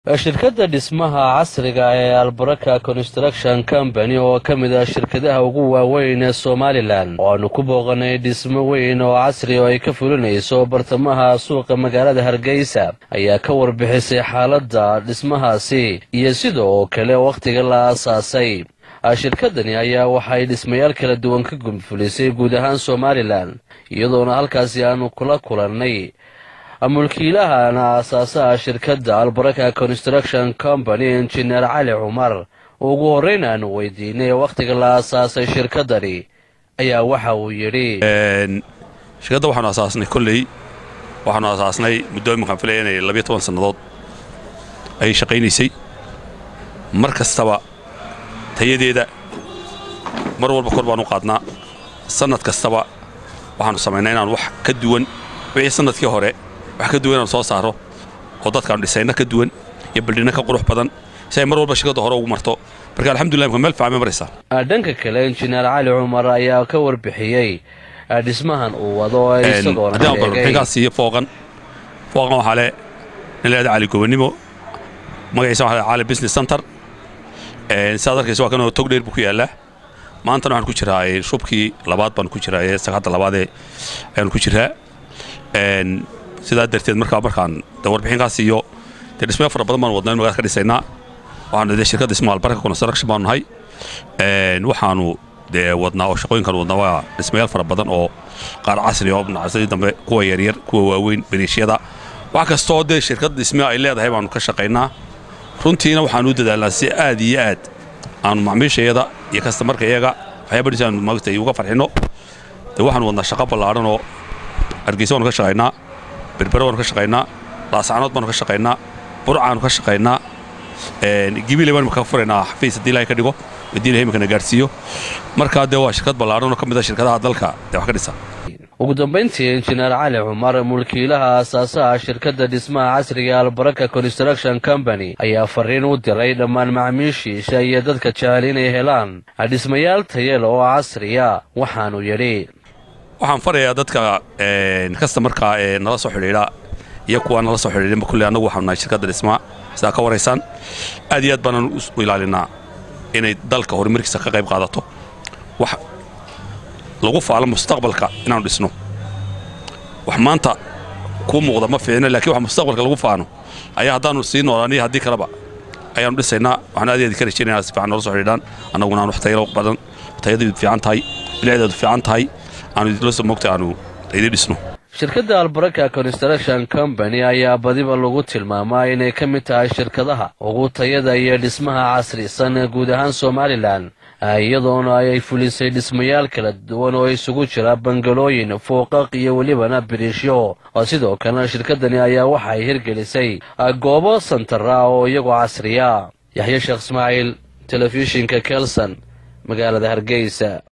shirkadda dhismaha casriga ee albaraka construction company oo ka mid ah shirkadaha ugu waaweyn ee somalilan oo aanu ku booqanay dhismo weyn oo casri oo ay ka fulinayso bartamaha suuqa magaalada hargeysa ayaa ka warbixisay xaaladda dhismahaasi iyo sidoo kale wakhtiga la aasaasay shirkadani ayaa waxay dhismayaal kala duwan ka gudfulisay guud ahaan somalilan iyadoona halkaasi aanu kula kulannay mulkiilahana aasaasaha shirkadda albaraka construction company injineer cali cumar ugu horreyn aanu weydiinay wakhtiga la aasaasay shirkaddani ayaa waxa uu yidhi shirkadda waxaanu asaasnay kolley waxaanu asaasnay muddo iminkaan filaya inay labiyo toban sannadood ayay shaqaynaysay mar kastaba tayadeeda mar walba kor baanu qaadnaa sannad kastaba waxaanu samaynaa inaan wax ka duwan wixii sannadkii hore wax ka duwan inaan soo saaro oo dadkaanu dhisayna ka duwan iyo baldhinna ka qurux badan si ay mar walba shirkadda hore ugu marto marka alxamdulillah imka meel fiican bay maraysaa dhanka kale injineer cali cumar ayaa ka warbixiyey dhismahan uu wado isagoona sheegay siiyo fooqan fooqan waxaa le nin leeda cali gobonimo magaciisa waxaa le cali business center sidaad arkaysa waa kanoo tog dheer buu ku yaallaa maantana waxaan ku jiraa shubkii labaad baan ku jiraa ee sagxadda labaadee ayaanu ku jiraa sidaa darteed markaa markaan de warbixinkaas iyo dee dhismaya fara badan baanu wadnaa in magaalada ka dhisaynaa waxaanu dee shirkadda ismaal baraka construction baanu nahay waxaanu dee wadnaa oo shaqooyinkan wadnaa waa dhismayaal fara badan oo qaar casri oo nacsadii dambe kuwa yaryar kuwa waaweyn beriishyada wax kastoo dee shirkadda dhismaya ay leedahay baanu ka shaqaynaa runtiina waxaanu u dadaalnaa si aad iyo aad aanu macmiishayada iyo kastamarka iyaga waxyaabadhiis aanu maagtay uga farxinno dee waxaanu wadnaa shaqo ballaadhan oo hargeysa waanu ka shaqaynaa berbere waanu ka shaqaynaa laasacanood baanu ka shaqaynaa burcaanu ka shaqaynaa gibiley baanu ka furaynaa xafiis haddii ilahay ka dhigo haddii ilahay imikana gaadhsiiyo markaa dee waa shirkad ballaadhan oo ka mid ah shirkadaha dalka dee wax ka dhisa ugu dambayntii injineer cali cumar mulkiilaha aasaasaha shirkadda dhismaha casriga albaraka construction company ayaa fariin u diray dhammaan macmiishiisa iyo dadka jecel inay helaan dhismayaal tayel oo casriya waxaanu yidhi waxaan farayaa dadka kastamarka ee nala soo xidhiidha iyo kuwa nala soo xidhiidhinba kulley annagu waxaanu nahay shirkadda dhismaa sidaa ka waraysaan aad iyo aad baanaan u ilaalinaa inay dalka horumarkiisa ka qayb qaadato wax lagu faalo mustaqbalka inaanu dhisno wax maanta kuu muuqda ma fiicno lakiin wax mustaqbalka lagu faano ayaa haddaanu sii noolaaniyo haddii kaleba ayaanu dhisaynaa waxaan aad aad ka rajaynaya si fiican noola soo xidhiidhaan annaguna aan wax tayalo badan tayadeedu fiican tahay bilicdeedu fiican tahay aanu idinla soo moogtay aanu idin dhisno shirkadda albaraka construction company ayaa badiba lagu tilmaamaa inay ka mid tahay shirkadaha ugu tayada iyo dhismaha casrisan ee guud ahaan somalilan iyadoona ay fulisay dhismayaal kala duwan oo isugu jira bangalooyin fooqaq iyo welibana biriishyo sidoo kalena shirkaddani ayaa waxa ay hirgelisay goobo santara oo iyagoo casriya yaxya sheekh ismaaciil telefishinka kelson magaalada hargeysa